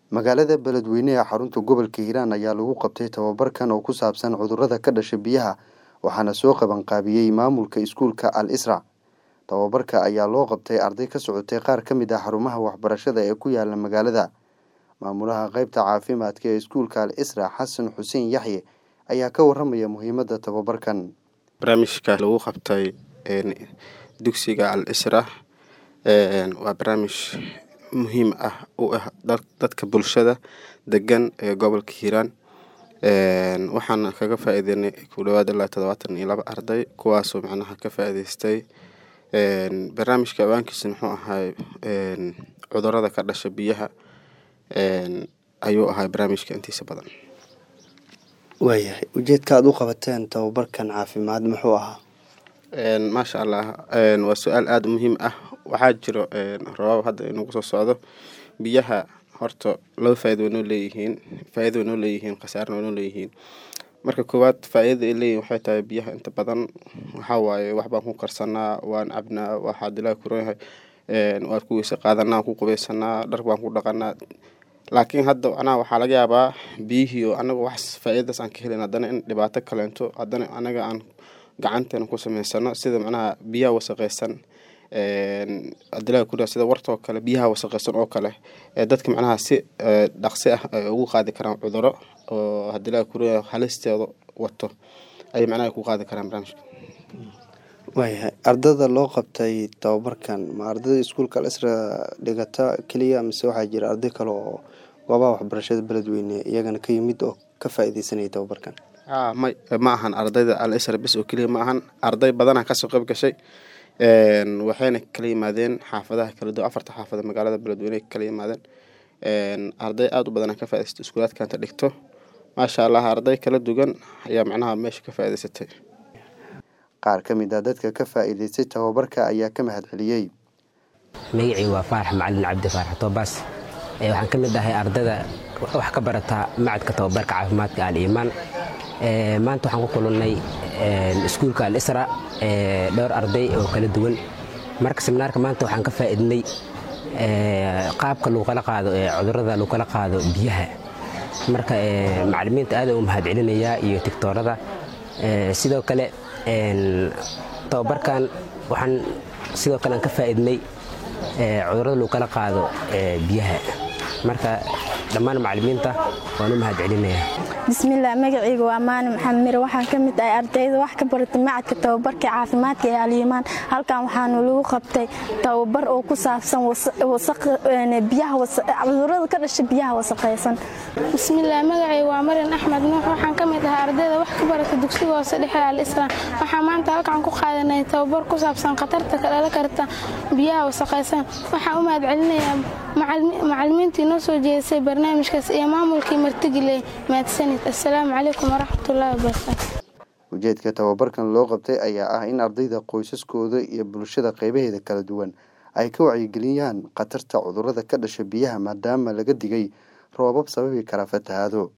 magaalada beledweyne ee xarunta gobolka hiiraan ayaa lagu qabtay tababarkan oo ku saabsan cudurrada ka dhasha biyaha waxaana soo qabanqaabiyey maamulka iskuulka al isra tababarka ayaa loo qabtay arday ka socotay qaar ka mid ah xarumaha waxbarashada ee ku yaala magaalada maamulaha qeybta caafimaadka ee iskuulka al isra xasan xuseen yaxye ayaa ka waramaya muhiimadda tababarkan barnaamijka lagu qabtay dugsiga al isra waa barnaamij muhiim ah u ah dadka bulshada degan ee gobolka hiiraan waxaan kaga faa-iideynay ku dhawaad ilaa todobaatan iyo laba arday kuwaasoo macnaha ka faa-iideystay barnaamijka awaankiisa muxuu ahay cudurada ka dhasha biyaha ayuu ahay barnaamijka intiisa badan waayahay ujeedka aad u qabateen tababarkan caafimaad muxuu ahaa maasha allah waa su-aal aada u muhiim ah waxaa jiro rabaab hadda inagu soo socdo biyaha horta laba faa-ida way noo leeyihiin faa-ida way noo leeyihiin khasaarna way noo leeyihiin marka koowaad faa-idada ay leeyihin waxay tahay biyaha inta badan waxaa waaye wax baan ku karsanaa waan cabnaa waxaa dilaa kuranyahay waan ku weyse qaadanaa ku qubaysanaa dhar baan ku dhaqanaa laakiin hadda macnaha waxaa laga yaabaa biyihii oo anaga wax faa-idadaas aan ka helin haddana in dhibaato kaleento haddana anaga aan gacanteena ku samaysano sida macnaha biyaha wasaqeysan adilaa kuria sida wartoo kale biyaha wasaqeysan oo kale ee dadka macnaha si dhaqsi ah ay ugu qaadi karaan cuduro oo hadilaa kuria halisteeda wato ayay macnaha ku qaadi karaan barnaamijka waayahay ardada loo qabtay tababarkan ma ardada iskuulka al isra dhigata keliya mise waxaa jira arday kale oo goobaha waxbarashada beledweyne iyagana ka yimid oo ka faa-ideysanaya tababarkan a may ma ahan ardayda al isra bis oo keliya ma ahan arday badanaa kasoo qayb gashay waxayna kala yimaadeen xaafadaha kala duwan afarta xaafada magaalada beledweyne kala yimaadeen arday aada u badanaa ka faa-idaystay iskuulaadkanta dhigto maasha allah arday kala duwan ayaa macnaha meesha ka faa-idaysatay qaar ka mid ah dadka ka faa-iideystay tababarka ayaa ka mahad celiyey magacii waa faarax macalin cabdi faarax toobaas waxaan ka mid ahay ardada wax ka barata macadka tababarka caafimaadka al iimaan maanta waxaan ku kulannay iskuulka al isra dhowr arday oo kala duwan marka seminaarka maanta waxaan ka faa'iidnay qaabka lagu kala qaado cudurrada lagu kala qaado biyaha marka macallimiinta aada u mahad celinayaa iyo tigtoorada sidoo kale tababarkan waxaan sidoo kale aan ka faa'iidnay cudurrada lagu kala qaado biyaha marka dhammaan macallimiinta waan u mahad celinayaa bismillaah magacayga waa maani maxamed mire waxaan ka mid ahay ardayda wax ka baratay macadka tababarka caafimaadka ee alyimaan halkan waxaanu lagu qabtay tababar oo ku saabsan cudurada ka dhasha biyaha wasaqaysan bismillaah magacayga waa marin axmed nuux waxaan ka mid ahay ardayda wax ka baratay dugsiga hoose dhexe al islaam waxaan maanta halkan ku qaadanay tababar ku saabsan khatarta ka dhala karta biyaha wasaqaysan waxaan u mahad celinayaa macallimiintii noo soo jeedisay barnaamijkaas iyo maamulkii martigile mahadsanid assalaamu calaykum waraxmatullaahi wabarakaatu ujeedka tababarkan loo qabtay ayaa ah in ardayda qoysaskooda iyo bulshada qeybaheeda kala duwan ay ka wacyigeliyaan khatarta cudurrada ka dhasha biyaha maadaama laga digay roobab sababi kara fatahaado